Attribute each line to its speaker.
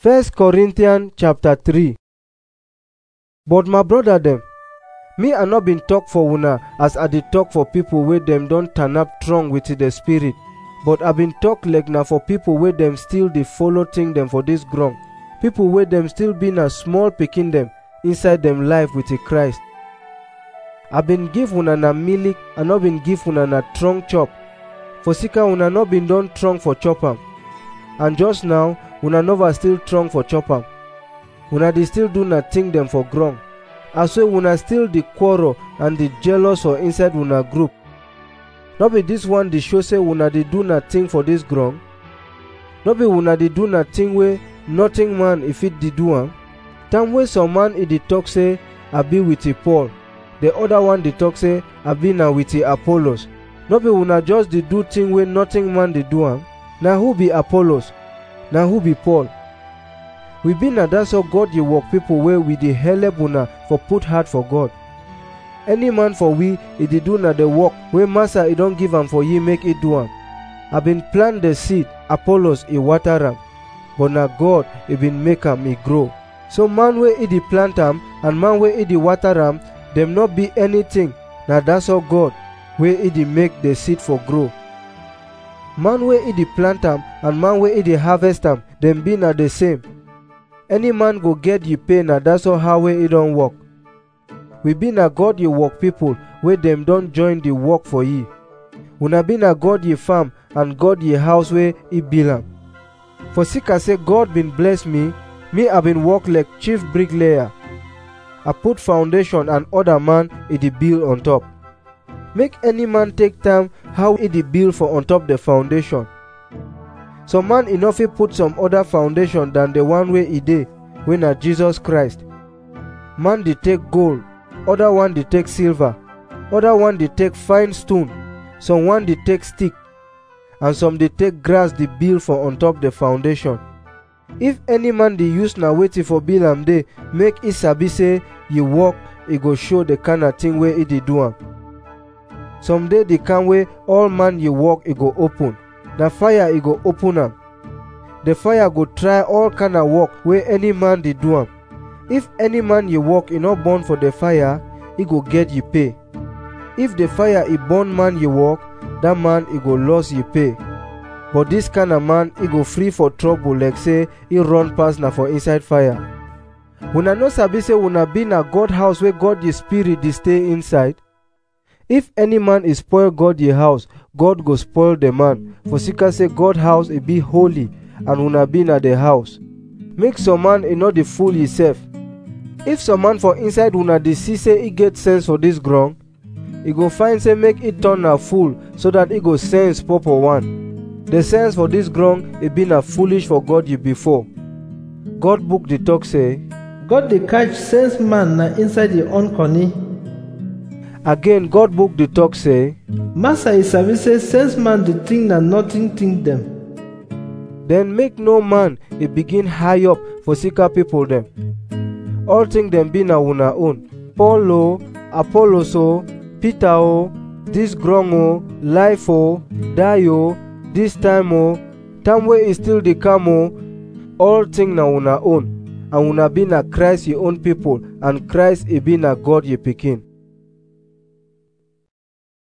Speaker 1: 1 Corinthians chapter 3 But my brother dem, me I no been talk for una as I dey talk for people wey dem don turn up strong with the spirit, but I been talk like na for people wey dem still dey follow thing dem for this ground, people wey dem still be na small pikin dem inside dem life with the Christ. I been give una na milk, I no been give una na strong chop, for sika una no been don strong for chop am, and just now una never still strong for chop am. Una dey still do na thing dem for ground. as wey una still dey quarrel and dey jealous for inside una group no be dis one dey show say una dey do na thing for dis ground no be una dey do na thing wey nothing man e fit dey do am time wey some man e dey talk say i be with paul the other one dey talk say i be na with apollos no be una just dey do thing wey nothing man dey do am na who be apollos na who be paul we be na that's how god dey work people wey we dey helep una for put heart for god any man for we e dey do na the work wey master e don give am for ye make e do am i been plant the seed apollos e water am but na god e been make am e grow so man wey e dey plant am and man wey e dey water am dem no be anything na that's how god wey e dey make the seed for grow man wey e dey plant am and man wey e dey harvest am dem be na the same any man go get ye pay na that's all how wey e don work we be na god ye work people wey dem don join the work for ye una be na god ye farm and god ye house wey e build am for sika say god bin bless me me i been work like chief bricklayer i put foundation and other man e dey build on top make any man take time how e dey build for on top the foundation some man e no fit put some other foundation than the one wey e dey wey na jesus christ man dey take gold other one dey take silver other one dey take fine stone some one dey take stick and some dey take grass dey build for on top the foundation if any man dey use na wetin for build am dey make e sabi say e work e go show the kind of thing wey e dey do am some dey the kind wey all man ye work e go open na fire e go open am the fire go try all kind of work wey any man dey do am if any man ye work e no burn for the fire e go get ye pay if the fire e burn man ye work that man e go loss ye pay but this kind of man e go free for trouble like say e run pass na for inside fire una no sabi say una be na god house wey god ye spirit dey stay inside if any man e spoil god ye house god go spoil the man for sika say god house e be holy and una be na the house make some man e no dey fool himself if some man for inside una dey see say e get sense for dis ground e go find say make e turn na fool so that e go sense purple one the sense for dis ground e be na foolish for god ye before god book dey talk say
Speaker 2: God dey catch sense man na inside your own conny.
Speaker 1: again god book dey talk say
Speaker 2: Master e sabi say sense man dey think na nothing think dem.
Speaker 1: then make no man e begin high up for sika people dem all thing dem be na una own paul o apollos o peter o dis ground o life o die o dis time o time wey e still dey come o all thing na una own and una be na christ ye own people and christ e be na god ye pikin